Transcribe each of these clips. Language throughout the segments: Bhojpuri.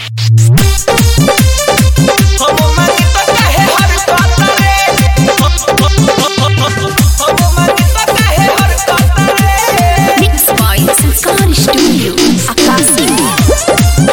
Mixed by Sanskar Studio, Akasi.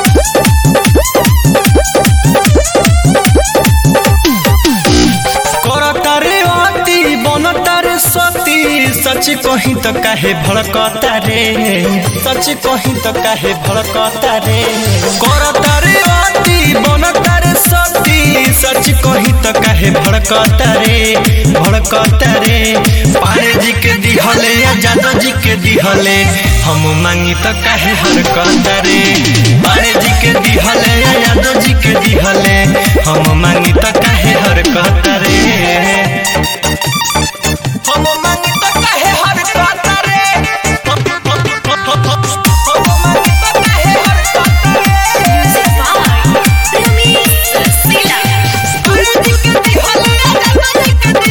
करतारे अति बनतारे सती सच कहीं तो काहे भड़कता रे सच कहीं तो काहे भड़कता रे करतारे अति बनतारे सती सच कहीं तो काहे भड़कता रे भड़कता रे पारे जी के दिहले या जादव जी के दिहले हम मांगी तो काहे हरकता रे पारे जी के दिहले या यादव जी के दिहले हम मांगी तो काहे हरकता रे हम मांगी तो काहे हरकता रे हम मांगी तो काहे हरकता रे Music by Ramesh Rasila. पारे जी के दिहले या जादव जी के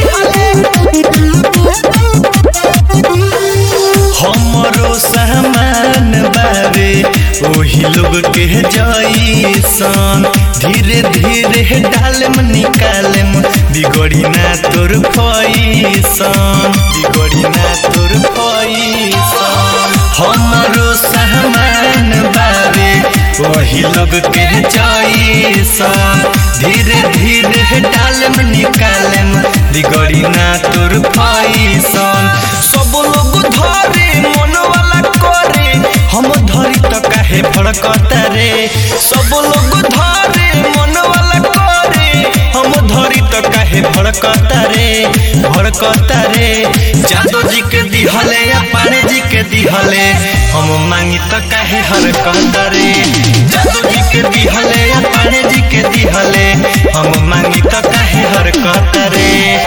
दिहले हमरो सामान बाबे ओही लोग के जैसन धीरे धीरे डालम निकालम बिगड़ी ना तोर फैसन बिगड़ी ना तोर फैसन हमरो सामान बाबे वही लोग के जैसन धीरे धीरे डालम निकालम बिगड़ी ना तोर फैसन सब लोग धरे मन वाला करे हम धरी तो काहे भड़कता रे सब लोग धरे मन वाला करे हम धरी तो काहे भड़कता रे भड़कता रे जादव जी के दिहले या पाने जी के दिहले हम मांगी तो काहे हरकता रे जादव जी के दिहले या पाने जी के दिहले हम मांगी तो काहे हरकता रे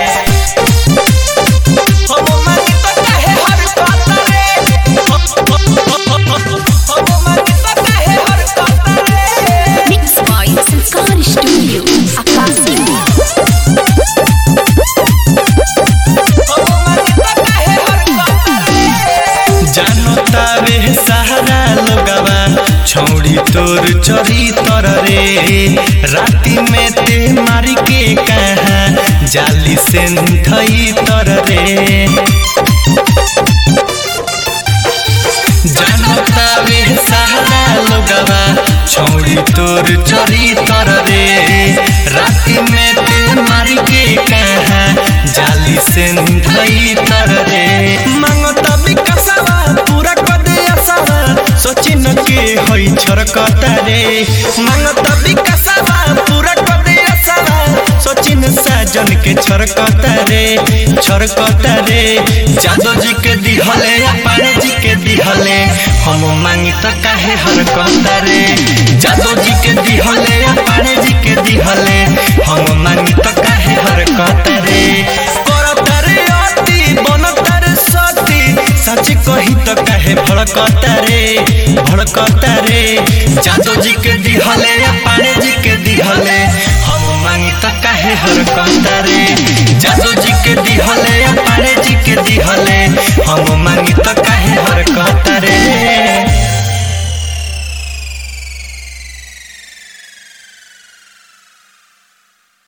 हम मांगी तो काहे हरकता रे हम मांगी तो काहे हरकता रे Mixed by Sanskar Studio, Akasi. जानो तावे सहारा लोगवा छौड़ी तोर चोरी तर रे राती में ते मारी के कहा जाली से धई तर रे जानो तावे सहारा लोगवा छौड़ी तोर चोरी तर रे राती में ते मारी के कहा जाली से धई तर रे मांगता विकासवा पूरा कर दे आसावा सोची न के होई छरकता रे मांगता विकासवा पूरा कर दे आसावा सोची न साजन के छरकता रे छरकता रे जादव जी के दिहले या पारे जी के दिहले हम मांगी तो काहे हरकता रे जादव जी के दिहले या पारे जी के दिहले हम मांगी तो काहे हरकता रे करता रे अति बनता रे सती सच कही तो काहे भड़कता रे भड़कता रे जादव जी के दिहले या पाने जी के दिहले हम मांगी तो काहे हरकता रे जादव